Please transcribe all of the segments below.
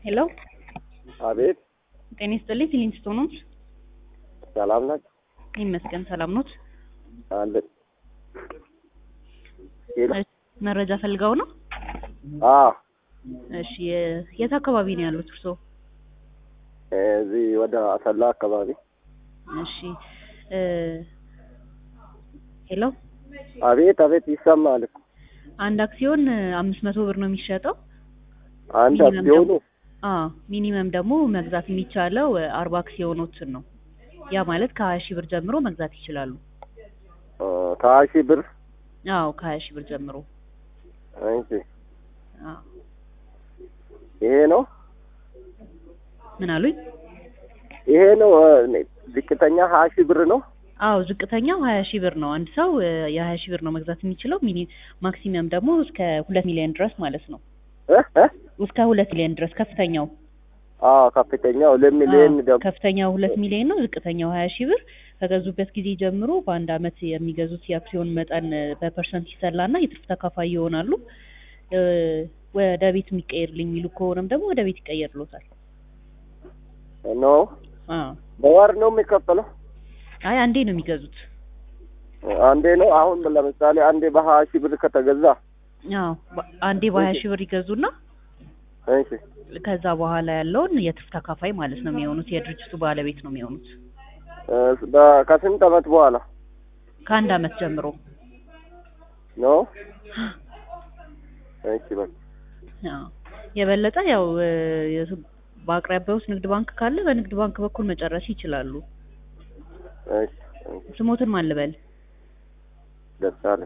ሄሎ አቤት ጤና ይስጥልኝ። ፊሊንግስቶን ኖት? ሰላም ናችሁ? ይመስገን ሰላም ኖት? አለን። ሄሎ እሺ፣ መረጃ ፈልገው ነው? አዎ፣ እሺ የ- የት አካባቢ ነው ያሉት እርስዎ? እዚህ ወደ አሰላ አካባቢ። እሺ እ ሄሎ አቤት አቤት፣ ይሰማል እኮ አንድ አክሲዮን አምስት መቶ ብር ነው የሚሸጠው። አንድ ሚኒመም አክሲዮኑ ደግሞ- አዎ ሚኒመም ደግሞ መግዛት የሚቻለው አርባ አክሲዮኖችን ነው። ያ ማለት ከሀያ ሺህ ብር ጀምሮ መግዛት ይችላሉ። እ፣ ከሀያ ሺህ ብር አዎ ከሀያ ሺህ ብር ጀምሮ እንጂ አዎ። ይሄ ነው ምን አሉኝ? ይሄ ነው እ፣ ዝቅተኛ ሀያ ሺህ ብር ነው። አዎ ዝቅተኛው ሀያ ሺህ ብር ነው። አንድ ሰው እ፣ የሀያ ሺህ ብር ነው መግዛት የሚችለው። ሚኒ ማክሲመም ደግሞ እስከ ሁለት ሚሊዮን ድረስ ማለት ነው። እ እ እስከ ሁለት ሚሊዮን ድረስ ከፍተኛው አዎ ከፍተኛው ሁለት ሚሊዮን አዎ፣ ደግሞ ከፍተኛው ሁለት ሚሊዮን ነው። ዝቅተኛው ሀያ ሺህ ብር ከገዙበት ጊዜ ጀምሮ በአንድ አመት የሚገዙት የአክሲዮን መጠን እ፣ በፐርሰንት ይሰላና የትርፍ ተካፋይ ይሆናሉ። እ፣ ወደ ቤት የሚቀየርልኝ የሚሉ ከሆነም ደግሞ ወደ ቤት ይቀየርሎታል። ነው። አዎ በወር ነው የሚከፈለው። አይ አንዴ ነው የሚገዙት። አንዴ ነው። አሁን ለምሳሌ አንዴ በሀያ ሺህ ብር ከተገዛ አዎ በ- አንዴ በሀያ ሺህ ብር ይገዙና እሺ ከዛ በኋላ ያለውን የትርፍ ተካፋይ ማለት ነው የሚሆኑት። የድርጅቱ ባለቤት ነው የሚሆኑት እ፣ በ- ከስንት አመት በኋላ ከአንድ አመት ጀምሮ። ነው? እሺ በቃ አዎ የበለጠ ያው እ፣ የስ- በአቅራቢያው ውስጥ ንግድ ባንክ ካለ በንግድ ባንክ በኩል መጨረስ ይችላሉ። እሺ እሺ፣ ስሞትን ማን ልበል? ደስ አለኝ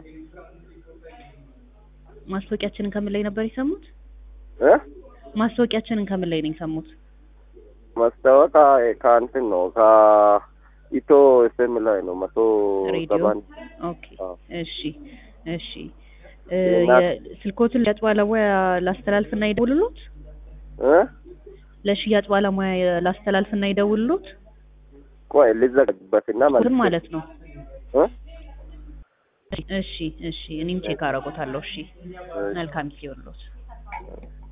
ማስታወቂያችንን ከምን ላይ ነበር የሰሙት? እ ማስታወቂያችንን ከምን ላይ ነው የሰሙት? ማስታወቂያ ከእንትን ነው ከኢትዮ ኤፍኤም ላይ ነው መቶ ሬዲዮ? ሰባን ኦኬ አዎ። እሺ እሺ እ፣ እና- የስልኮትን ለሽያጭ ባለሙያ ላስተላልፍና ይደውልሎት? እ ለሽያጭ ባለሙያ ላስተላልፍና ይደውልሎት? ቆይ ልዘግበትና ምን ማለት ነው? እ እሺ እሺ እኔም ቼክ አደርጎታለሁ። እሺ እሺ። መልካም ጊዜ ይሁንልዎት።